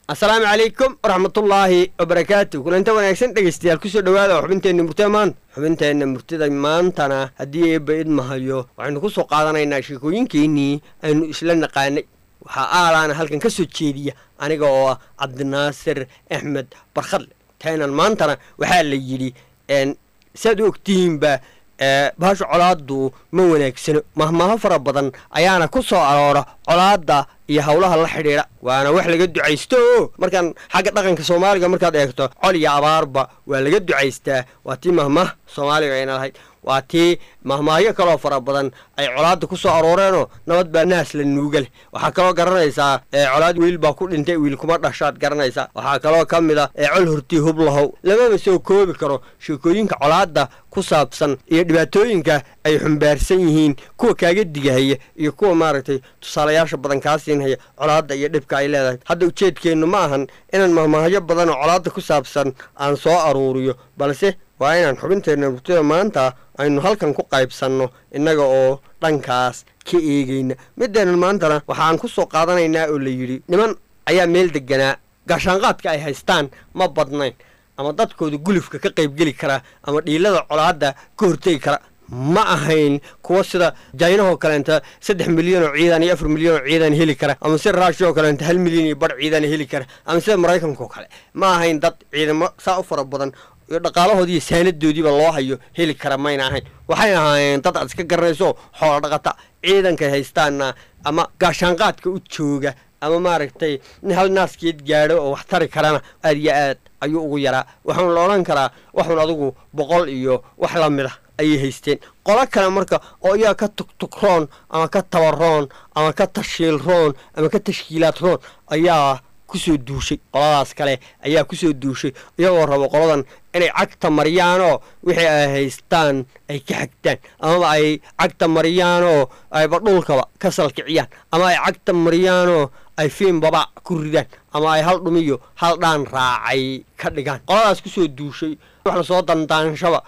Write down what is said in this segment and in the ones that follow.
asalaamu calaykum waraxmatullaahi wabarakaatu kulanta wanaagsan dhegaystayaal kusoo dhowaada oo xubinteenna murtida maanta xubinteenna murtida maantana haddii eebba idmahayo waxaynu ku soo qaadanaynaa sheekooyinkeennii aynu isla naqaanay waxaa aalaana halkan ka soo jeediya aniga oo ah cabdinaasir axmed barkhadle taynan maantana waxaa la yidhi saad u ogtihiinba bahasha colaaddu ma wanaagsano mahmaaho fara badan ayaana ku soo aroora colaadda iyo howlaha la xidhiidha waana wax laga ducaysto o markaan xagga dhaqanka soomaaliga markaad eegto col iyo abaarba waa laga ducaystaa waa tii mahmaah soomaaliga ayna lahayd waa tii mahmaahyo kaloo fara badan ay colaadda ku soo arooreenoo nabad baa naas la nuuga leh waxaa kaloo garanaysaa colaad wiil baa ku dhintay wiil kuma dhashaad garanaysaa waxaa kaloo ka mid a col hortii hub lahow lamaba soo koobi karo sheekooyinka colaadda ku saabsan iyo dhibaatooyinka ay xumbaarsan yihiin kuwa kaaga digahaya iyo kuwa maaragtay tusaalayaasha badan kaa siinhaya colaadda iyo dhibka ay leedahay hadda ujeedkeennu ma ahan inaan mahmaahyo badan oo colaadda ku saabsan aan soo aruuriyo balse waa inaan xubinteenna murtida maanta aynu halkan ku qaybsanno innaga oo dhankaas ka eegayna middeenan maantana waxaan ku soo qaadanaynaa oo la yidhi niman ayaa meel deganaa gaashaanqaadka ay haystaan ma badnayn ama dadkooda gulufka ka qaybgeli kara ama dhiilada colaadda ka hortegi kara ma ahayn kuwa sida jaynahoo kaleenta saddex milyan oo ciidan iyo afar milyan oo ciidan heli kara ama sida raashi oo kaleenta hal milyan iyo bar ciidan heli kara ama sida maraykanka oo kale ma ahayn dad ciidamo saa u fara badan iyo dhaqaalahoodii iyo saanadoodiiba loo hayo heli kara mayna ahayn waxay ahaayeen dad aad iska garanayso xoola dhaqata ciidankay haystaanna ama gaashaanqaadka u jooga ama maaragtay in hal naaskeed gaadho oo wax tari karana aad iyo aad ayuu ugu yaraa waxaanu la odhan karaa waxun adigu boqol iyo wax la mid a ayay haysteen qolo kale marka oo iyaga ka tugtugroon ama ka tabaroon ama ka tashiilroon ama ka tashkiilaadroon ayaa kusoo duushay qoladaas kale ayaa kusoo duushay iyagoo rabo qoladan inay cagta mariyaanoo wixii ay haystaan ay ka xagtaan amaba ay cagta mariyaanoo ayba dhulkaba ka salkiciyaan ama ay cagta mariyaanoo ay fiimbaba ku ridaan ama ay hal dhumiyo hal dhaan raacay ka dhigaan qoladaas kusoo duushay wax lasoo dandaanshaba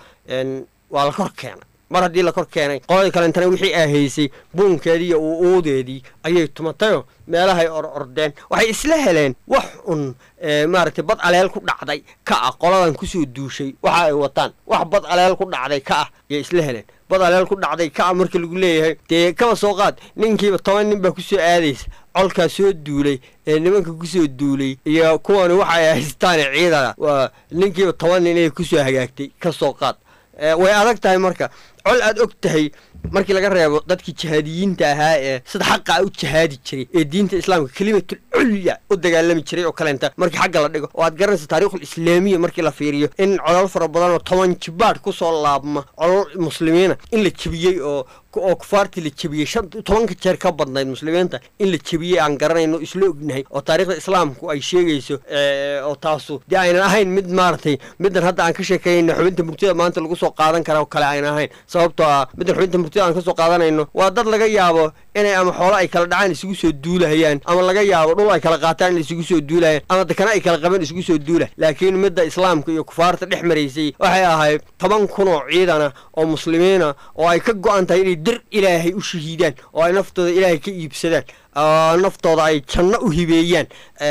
waa la kor keenay mar haddii la kor keenay qoladii kalentana wixii ay haysay buunkeedii iyo uuudeedii ayay tumatayoo meelahay or ordeen waxay isla heleen wax un maaragtay bad aleel ku dhacday ka ah qoladan kusoo duushay waxa ay wataan wax bad aleel ku dhacday ka ah ayay isla heleen bad aleel ku dhacday ka ah marka lagu leeyahay dee kaba soo qaad ninkiiba toban nin baa kusoo aadaysa colkaa soo duulay ee nimanka kusoo duulay iyo kuwani waxa ay haystaane ciidana waa ninkiiba toban nin ay kusoo hagaagtay ka soo qaad way adag tahay marka col aad og tahay markii laga reebo dadkii jihaadiyiinta ahaa ee sida xaqa u jihaadi jiray ee diinta islaamka kelimatul culya u dagaalami jiray oo kaleenta markii xagga la dhigo oo aad garanaysa taariikhul islaamiya markii la fiiriyo in colol fara badan oo toban jibaadh kusoo laabma colol muslimiina in la jebiyey oo oo kufaartii la jebiyey shan tobanka jeer ka badnayd muslimiinta in la jebiyey aan garanayno isla ognahay oo taariikhda islaamku ay sheegayso oo taasu dee aynan ahayn mid maaragtay middan hadda aan ka sheekeynayno xubinta murtida maanta lagu soo qaadan kara oo kale aynan ahayn sababtoo ah middan xubinta murtida aan ka soo qaadanayno waa dad laga yaabo inay ama xoolo ay kala dhacaan isugu soo duulahayaan ama laga yaabo dhul ay kala qaataan in isugu soo duulahayaan ama dekana ay kala qabeen isugu soo duulah laakiin midda islaamka iyo kufaarta dhex maraysay waxay ahayd toban kun oo ciidana oo muslimiina oo ay ka go-an tahay inay dir ilaahay u shahiidaan oo ay naftooda ilaahay ka iibsadaan naftooda ay janno u hibeeyaan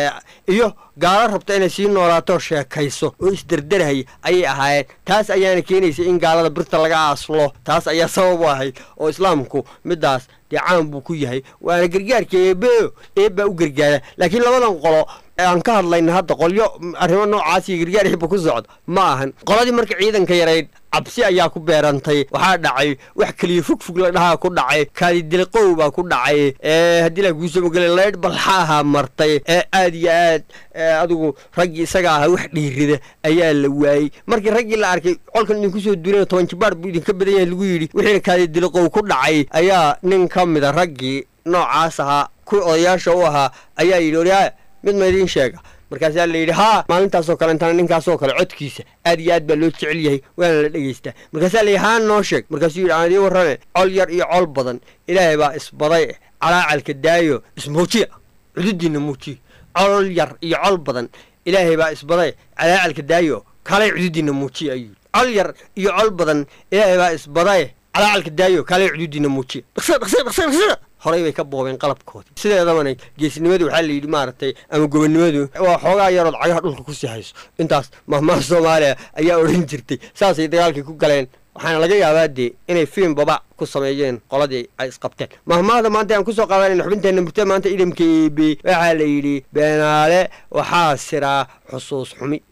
iyo gaalo rabta inay sii noolaato sheekayso oo isderderhaya ayay ahaayeen taas ayaana keenaysa in gaalada birta laga aaslo taas ayaa sabab u ahayd oo islaamku middaas dee caan buu ku yahay waana gargaarka eebeo eebbaa u gargaara laakiin labadan qolo aan ka hadlayna hadda qolyo arrimo noocaas iyo gargaar eebba ku socdo ma ahan qoladii marka ciidanka yarayd cabsi ayaa ku beerantay waxaa dhacay wax keliya fogfog la dhahaa ku dhacay kaadidilqow baa ku dhacay haddii la kuusamogele laydh balxaaha martay ee aad iyo aad adigu raggii isaga ahaa wax dhiirida ayaa la waayey markii raggii la arkay colkan idinku soo duulan toban jibaar buu idinka badan yahay lagu yidhi wixiina kaadidilqow ku dhacay ayaa nin ka mida raggii noocaas ahaa kuwii odayaasha u ahaa ayaa yidhi oryaa mid ma idiin sheega markaasaa la yidhi haa maalintaasoo kale intana ninkaasoo kale codkiisa aad iyo aad baa loo jecel yahay waana la dhegaystaa markaasaa la yidhi haa noo sheeg markaasuu yidhi aan idiin warrame col yar iyo col badan ilaahay baa isbaday calaacalka daayo ismuujiya cududiinna muujiya col yar iyo col badan ilaahay baa isbaday calaacalka daayo kalay cududiinna muujiya ayuu col yar iyo col badan ilaahay baa isbadaye calaacalka daayo kaalay cuduudiina muujiya dhaqsa dhaqsa dhaqsa dhaqsa horay bay ka boobeen qalabkoodii sideedabana geesnimadu waxaa la yidhi maaragtay ama gobonnimadu waa xoogaa yarood cagaha dhulka kusii hayso intaas mahmaha soomaaliya ayaa odhan jirtay saasay dagaalkii ku galeen waxaana laga yaabaa dee inay fiim baba ku sameeyeen qoladii ay isqabteen mahmaahda maanta aan kusoo qaadanayna xubinteenna murte maanta idamka eebe waxaa la yidhi beenaale waxaa siraa xusuus xumi